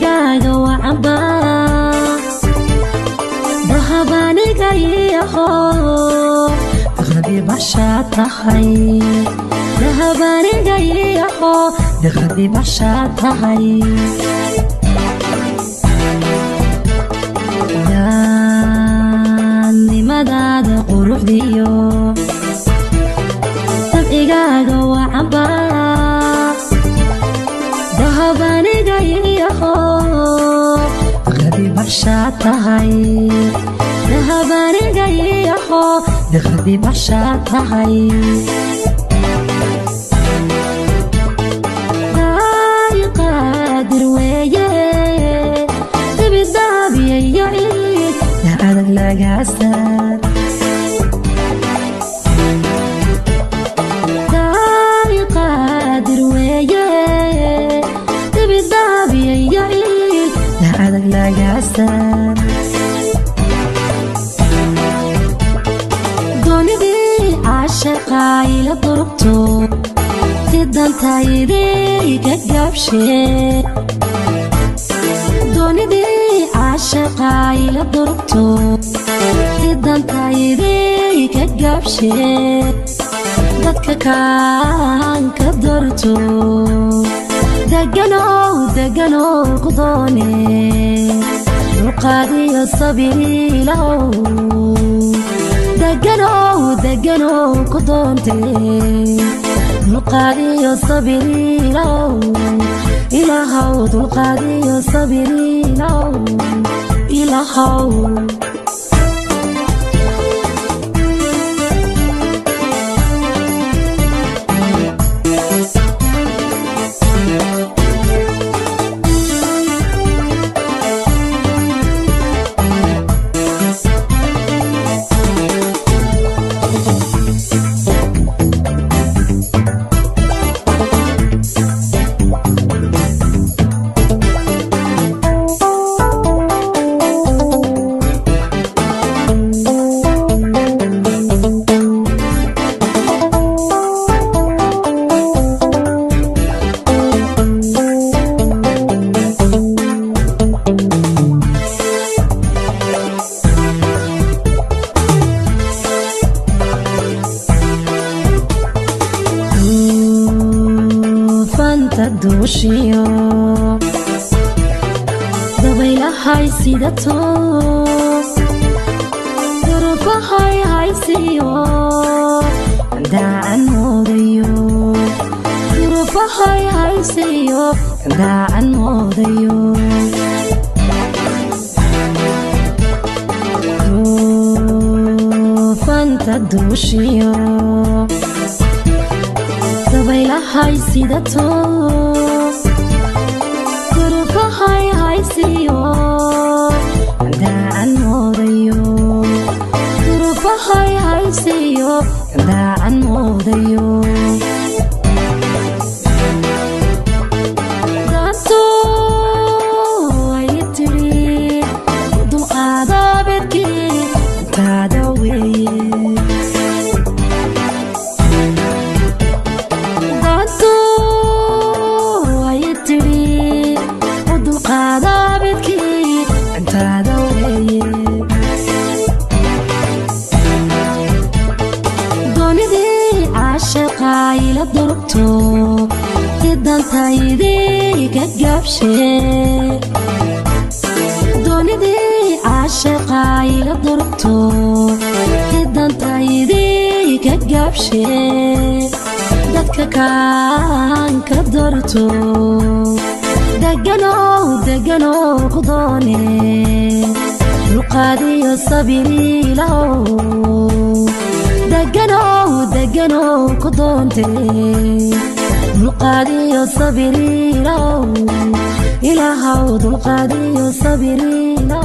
dabcigaaga wacaba dahabanigayaho daqrabi bashaa tahay dahabanigayaho daqrabi bashaa tahay daannimadaada quruxdiyo dabcigaaga wacaba dahabanigayaho daqrabi bashaa tahay dahabanigayaho daqrabi bashaa tahay qaadir weeye dibidaabiyayo ciid yaa adag lagaasar qaadir weeye dibidaabiyayo ciid yaa adag lagaasar doonidii caashaqa ila durugto sidantayday ka gaabshe doonidii caashaqa ila durugto sidantayday ka gaabshe dadka kaan ka dorto deganow deganow ku doone dulqaadiyo sabiriilow deganow deganow ku doonte dulqaadiyo sabiriilow ilaahow dulqaadiyo sabiriilow ilaahow duufanta duushiyo dabaylahay sidato durufahay haysiyo daacan moodayo durufahay haysiyo daacan moodayo duufanta duushiyo dabaylahay sidato durufahay haysiyo daacan moodayo durufahay haysiyo daacan moodayo daantu ay tiri dulqaada bedkii intaada weeye daantu ay tiri u dulqaada bedkii intaada weeye doonidii caashaqa ila durugto sidantaydii ka gaabshe doonidii caashaqa ila durugto sidantaydii ka gaabshe dadka kaan ka dorto deganow deganow ku doone dulqaadiyo sabiriilow deganow deganow ku doonte dulqaadiyo sabiriilow ilaahow dulqaadiyo sabiriilow